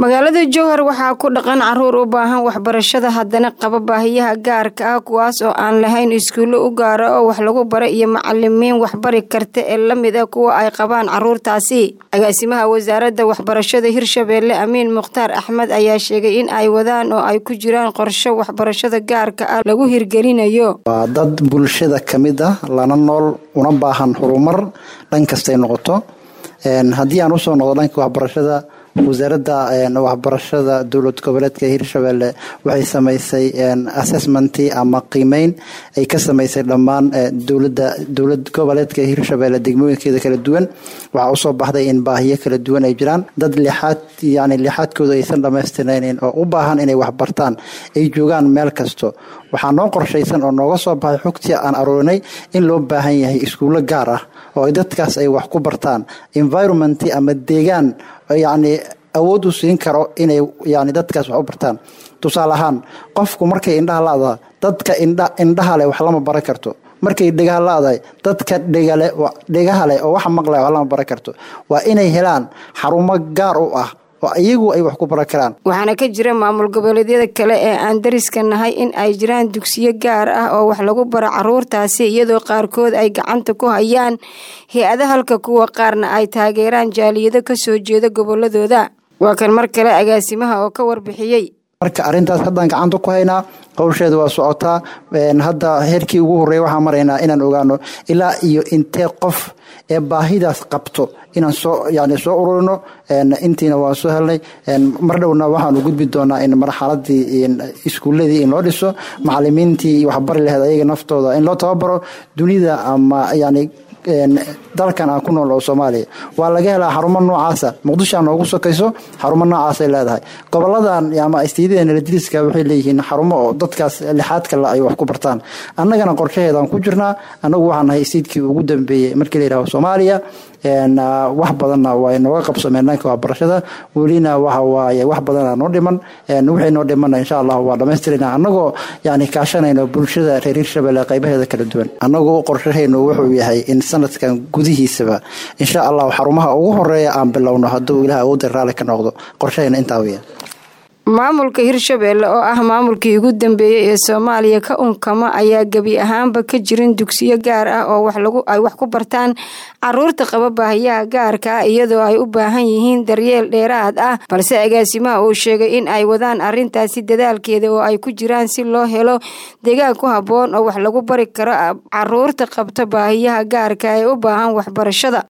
magaalada jowhar waxaa ku dhaqan caruur u baahan waxbarashada haddana qaba baahiyaha gaarka ah kuwaas oo aan lahayn iskuullo u gaara oo wax lagu bara iyo macalimiin waxbari karta ee lamid ah kuwa ay qabaan caruurtaasi agaasimaha wasaaradda waxbarashada hirshabeelle amiin mukhtaar axmed ayaa sheegay in ay wadaan oo ay ku jiraan qorsho waxbarashada gaarka ah lagu hirgelinayo waa dad bulshada ka mid ah lana nool una baahan horumar dhan kastay noqoto haddii aan usoo noqdo dhanka waxbarashada wasaaradda waxbarashada dowlad goboleedka hirshabelle waxay samaysay assessmentii ama qiimeyn ay ka samaysay dhammaan dowlada dowlad goboleedka hirshabelle degmooyinkeeda kala duwan waxaa usoo baxday in baahiyo kala duwan ay jiraan dad lixaad yani lixaadkooda aysan dhamaystirnaynin oo u baahan inay waxbartaan ay joogaan meel kasto waxaa noo qorshaysan oo nooga soo baxay xogtii aan aroorinay in loo baahan yahay iskuullo gaar ah oo dadkaas ay wax ku bartaan environment ama deegaan yacni awood u siin karo inay yani dadkaas wax u bartaan tusaale ahaan qofku markay indhaha la-daa dadka indha indhaha leh wax lama baran karto markay dhegaha la-dahay dadka dhegale dhegaha leh oo wax maqlay wax lama baran karto waa inay helaan xarumo gaar u ah oo iyagu ay wax ku baran karaan waxaana ka jira maamul goboleedyada kale ee aan dariska nahay in ay jiraan dugsiyo gaar ah oo wax lagu baro caruurtaasi iyadoo qaarkood ay gacanta ku hayaan hay-ada halka kuwa qaarna ay taageeraan jaaliyado kasoo jeeda goboladooda waa kan mar kale agaasimaha oo ka warbixiyey marka arrintaas haddaan gacanta ku haynaa howsheeda waa socotaa hadda heerkii ugu horreeya waxaan maraynaa inaan ogaano ilaa iyo intee qof ee baahidaas qabto inaan soo yani soo ururino intiina waan soo helnay mar dhowna waxaanu gudbi doonaa in marxaladii iskuuladii in loo dhiso macalimiintii waxbari laheed ayaga naftooda in loo tababaro dunida ama yani dalkan aan ku nool oo soomaaliya waa laga helaa xarumo noocaasa muqdisho aan noogu sokayso xarumo noocaasay leedahay goboladan ama isteydadeena ladiriska waxay leeyihiin xarumo oo dadkaas lixaad kale ay wax ku bartaan annagana qorshaheedaan ku jirnaa annagu waxaan nahay isteydkii ugu dambeeyey markii la yidhaho soomaaliya wax badanna way nooga qabsameen dhanka waxbarashada welina waxawaaye wax badana noo dhiman wixii noo dhimana insha allah waa dhamaystirana annagoo yani kaashanayno bulshada reer hirshabelle qaybaheeda kala duwan annagoo qorshahaynu wuxuu yahay in sanadkan gudihiisaba insha allah xarumaha ugu horeeya aan bilowno hadduu ilaah awoodda raalli ka noqdo qorshahayna intaa weya maamulka hirshabeelle oo ah maamulkii ugu dambeeyey ee soomaaliya ka unkama ayaa gebi ahaanba ka jirin dugsiyo gaar ah oo ay wax ku bartaan caruurta qaba baahiyaha gaarka ah iyadoo ay u baahan yihiin daryeel dheeraad ah balse agaasimaha uu sheegay in ay wadaan arintaasi dadaalkeeda oo ay ku jiraan si loo helo deegaan ku habboon oo wax lagu bari karo caruurta qabta baahiyaha gaarka ee u baahan waxbarashada